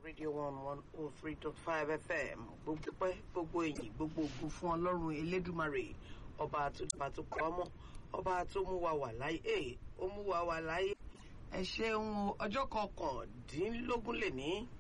Radio One one oh three dot five FM gbogbo pẹ́ gbogbo èyìn gbogbo ògùn fún Ọlọ́run Elédùmarè ọba tó dùbà tó pa ọmọ ọba tó mú wa wà láyé ẹ ó mú wa wà láyé ẹ ṣeun ọjọ́ kọkàndínlógún lè ní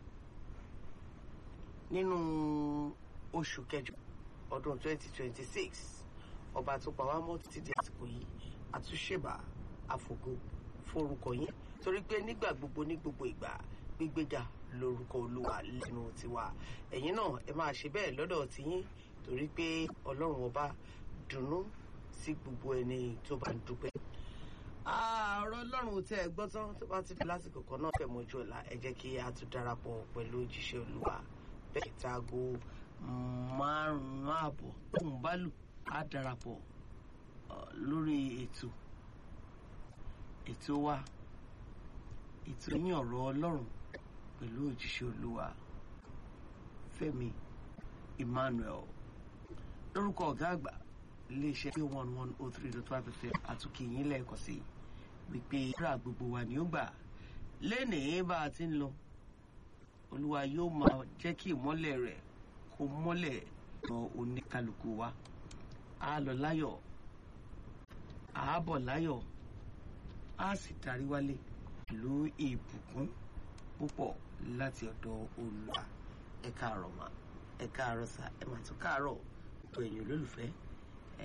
nínú oṣù kẹjọ ọdún twenty twenty six ọba tó pa wá mọ́ títí di àsìkò yìí àtúnṣèbà àfògo forúkọ yín torí pé nígbà gbogbo ní gbogbo ìgbà gbígbéga lórúkọ olúwa lẹ́nu tiwa ẹ̀yin náà ẹ máa ṣe bẹ́ẹ̀ lọ́dọ̀ tiyín torí pé ọlọ́run ọba dùnnú sí gbogbo ẹni tó bá ń dúpẹ́. ààrọ ọlọ́run tẹ́ ẹ gbọ́ tán tó bá ti di lásìkò kan náà fẹ́ mọ́jú ọ̀la ẹ jẹ́ kí a tún darapọ̀ pẹ̀lú òjíṣẹ́ olúwa bẹ́ẹ̀ táago márùn-ún ààbọ̀ tóun bá lù á darapọ̀ lórí ètò ètò wa ètò yín ọ̀rọ̀ ọlọ́run pẹ̀lú òjíṣẹ́ olúwa fẹ́mi emmanuel lórúkọ ọ̀gá àgbà iléeṣẹ́ pé one one oh three dot five fm àtúnkì yín lẹ́ẹ̀kan sí wípé ìrà gbogbo wa ni ó gbà lẹ́nìí bá a ti ń lọ olúwa yóò máa jẹ́ kí ìmọ́lẹ̀ rẹ̀ kó mọ́lẹ̀ lọ oníkálukú wa á lọ láyọ̀ á bọ̀ láyọ̀ á sì darí wálé pẹ̀lú ìbùkún púpọ̀ láti ọ̀dọ̀ olùwà ẹ káàárọ̀ mà ẹ káàárọ̀ sà ẹ mà tún káàárọ̀ tó ẹ̀yin olólùfẹ́